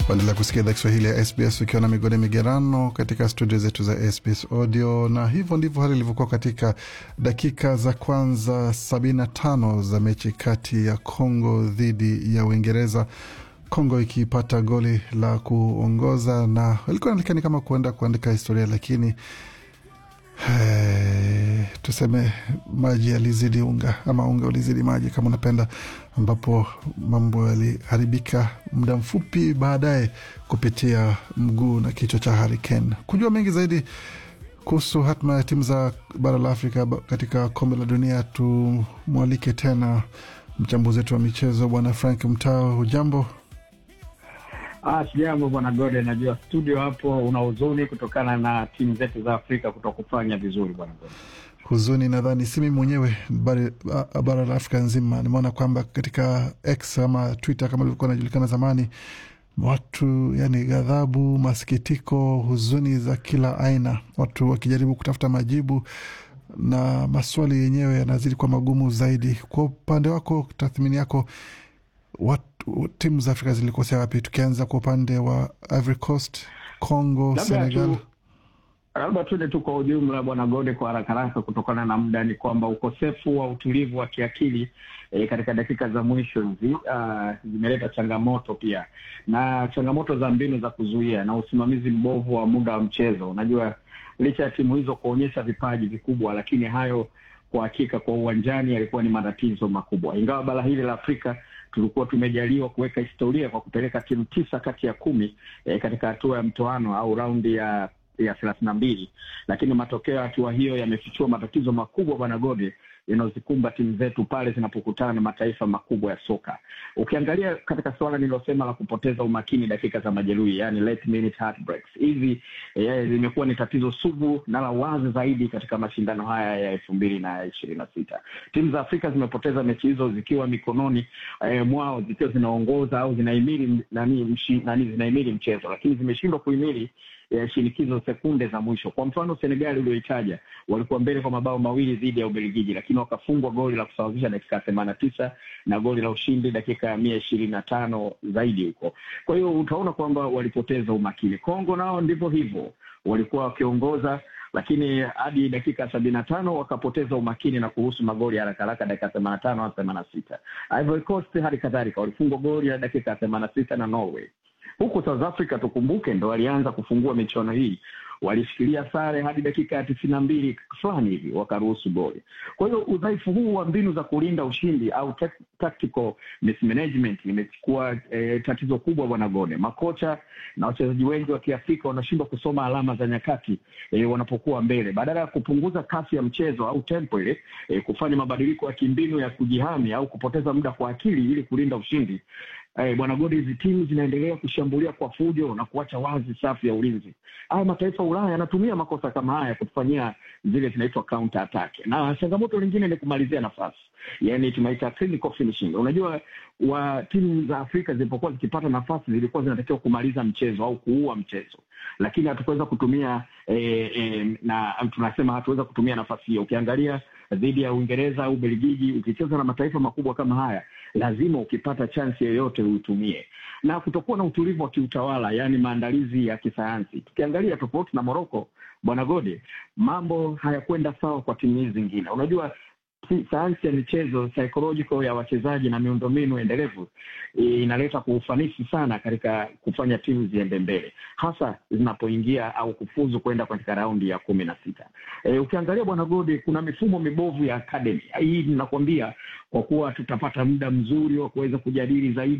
Waendelea kusikia idhaa Kiswahili ya SBS ukiwa na migode migerano katika studio zetu za SBS Audio, na hivyo ndivyo hali ilivyokuwa katika dakika za kwanza 75 za mechi kati ya Congo dhidi ya Uingereza, Congo ikipata goli la kuongoza na ilikuwa inaonekana kama kuenda kuandika historia, lakini Hey, tuseme maji yalizidi unga ama unga ulizidi maji kama unapenda, ambapo mambo yaliharibika muda mfupi baadaye kupitia mguu na kichwa cha Harry Kane. Kujua mengi zaidi kuhusu hatma ya timu za bara la Afrika katika kombe la dunia, tumwalike tena mchambuzi wetu wa michezo Bwana Frank Mtao. Hujambo? Ah, sijambo bwana Gode, najua studio hapo una huzuni kutokana na timu zetu za Afrika kutokufanya vizuri bwana Gode. Huzuni nadhani si mimi mwenyewe, bara la Afrika nzima. Nimeona kwamba katika X ama Twitter kama ilivyokuwa inajulikana zamani, watu yani ghadhabu, masikitiko, huzuni za kila aina, watu wakijaribu kutafuta majibu na maswali yenyewe yanazidi kuwa magumu zaidi. Kwa upande wako, tathmini yako watu, timu za Afrika zilikosea wapi? Tukianza kwa upande wa Ivory Coast, Congo, Senegal. Labda tuende tu kwa ujumla bwana Gode, kwa haraka haraka, kutokana na muda, ni kwamba ukosefu wa utulivu wa kiakili e, katika dakika za mwisho hizi uh, zimeleta changamoto pia na changamoto za mbinu za kuzuia na usimamizi mbovu wa muda wa mchezo. Unajua, licha ya timu hizo kuonyesha vipaji vikubwa, lakini hayo kwa hakika kwa uwanjani yalikuwa ni matatizo makubwa, ingawa bara hili la Afrika tulikuwa tumejaliwa kuweka historia kwa kupeleka timu tisa kati ya kumi e, katika hatua ya mtoano au raundi ya ya thelathini na mbili, lakini matokeo ya hatua hiyo yamefichua matatizo makubwa bwana Gode yanayozikumba timu zetu pale zinapokutana na mataifa makubwa ya soka. Ukiangalia katika suala nililosema la kupoteza umakini dakika za majeruhi, yani late minute heartbreaks, hizi eh, limekuwa ni tatizo sugu na la wazi zaidi katika mashindano haya ya elfu mbili na ishirini na sita. Timu za Afrika zimepoteza mechi hizo zikiwa mikononi eh, mwao zikiwa zinaongoza au zinahimili nani, mshi, nani zinahimili mchezo, lakini zimeshindwa kuhimili ya shinikizo sekunde za mwisho. Kwa mfano, Senegali ulioitaja walikuwa mbele kwa mabao mawili dhidi ya Ubelgiji, lakini wakafungwa goli la kusawazisha dakika ya themanini na tisa na goli la ushindi dakika ya mia ishirini na tano zaidi huko. Kwa hiyo utaona kwamba walipoteza umakini. Kongo nao ndivyo hivyo, walikuwa wakiongoza lakini hadi dakika sabini na tano wakapoteza umakini na kuruhusu magoli haraka haraka dakika themanini na tano hadi themanini na sita. Ivory Coast hali kadhalika walifungwa goli ya dakika themanini na sita na Norway huku South Africa tukumbuke, ndo walianza kufungua michuano hii, walishikilia sare hadi dakika ya tisini na mbili fulani hivi wakaruhusu goli. Kwa hiyo udhaifu huu wa mbinu za kulinda ushindi au tactical mismanagement imechukua eh, tatizo kubwa bwana Gode. Makocha na wachezaji wengi wa Kiafrika wanashindwa kusoma alama za nyakati eh, wanapokuwa mbele, badala ya kupunguza kasi ya mchezo au tempo ile eh, kufanya mabadiliko ya kimbinu ya kujihami au kupoteza muda kwa akili ili kulinda ushindi. Hey, bwana Godi, hizi timu zinaendelea kushambulia kwa fujo na kuacha wazi safu ya ulinzi. Haya mataifa ya Ulaya yanatumia makosa kama haya kutufanyia zile zinaitwa counter attack, na changamoto lingine ni kumalizia nafasi, yani tunaita clinical finishing. Unajua wa timu za Afrika zilipokuwa zikipata nafasi zilikuwa zinatakiwa kumaliza mchezo au kuua mchezo, lakini hatukuweza kutumia eh, eh, na tunasema hatuweza kutumia nafasi hiyo. Ukiangalia dhidi ya Uingereza au Belgiji, ukicheza na mataifa makubwa kama haya, lazima ukipata chansi yoyote uitumie, na kutokuwa na utulivu wa kiutawala, yaani maandalizi ya kisayansi. Tukiangalia tofauti na Morocco, bwana Gode, mambo hayakwenda sawa kwa timu hizi zingine. Unajua sayansi ya michezo psychological ya wachezaji na miundombinu endelevu inaleta kwa ufanisi sana katika kufanya timu ziende mbele, hasa zinapoingia au kufuzu kwenda katika raundi ya kumi na sita. E, ukiangalia bwana Gode, kuna mifumo mibovu ya academy hii. Ninakwambia kwa kuwa tutapata muda mzuri wa kuweza kujadili zaidi